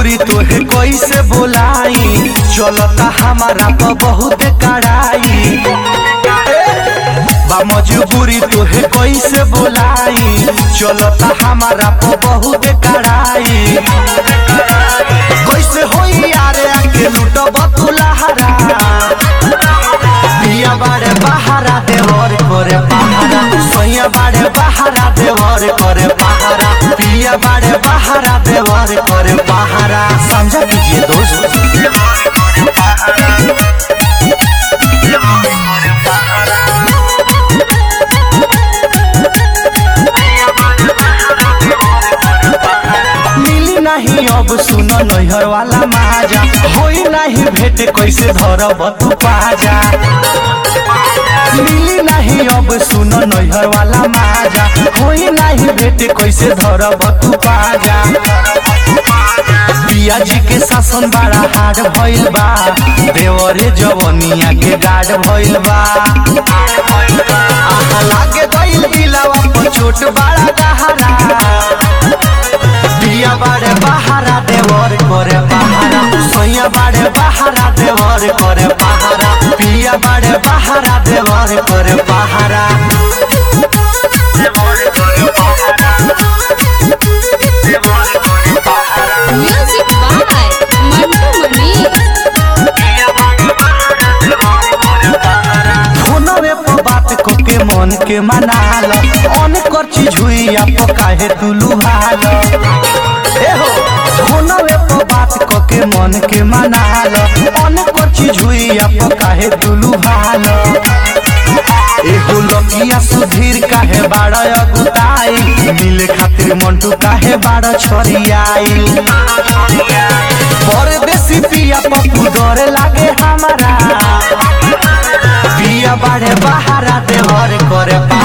मजबूरी तोहे कैसे बोलाई चलता हमारा पर बहुत कड़ाई बा मजबूरी तोहे कैसे बोलाई चलता हमारा पर बहुत कड़ाई कैसे होई यारे आके लूटब तू लहरा पिया बाड़े बहारा देवर करे पहारा सैया बाड़े बहारा देवर करे पहारा पिया बाड़े बहारा देवर करे पहारा समझा कीजिए दोस्त मिली नहीं अब सुन नैहर वाला माजा होई नहीं भेट कैसे धरब तू पाजा मिली नहीं अब सुन नैहर वाला माजा होई नहीं भेट कैसे धरब तू पाजा पिया जी के शासन बड़ा हार्ड भइल बा देवरे जवनिया के गार्ड भइल बा आहा लागे गइल दिलवा पर चोट बड़ा गहरा पिया बाड़े बहारा देवर करे पहारा सैया बाड़े बहारा देवर करे पहारा पिया बाड़े बहारा देवर करे पहारा Music by Mantu Mani. फोनवे पर बात को के मन के मनाल अन कर चीज हुई आप काहे तू लुहाल ए हो फोनवे पर बात को के मन के मनाल अन कर चीज हुई आप काहे तू लुहाल एगो लकिया सुधीर काहे बाड़ अगुताई मिले खातिर मंटू काहे बाड़ छरियाई परदेसी पिया पप्पू डरे लागे हमारा पिया बाड़े बहारा देवर करे पा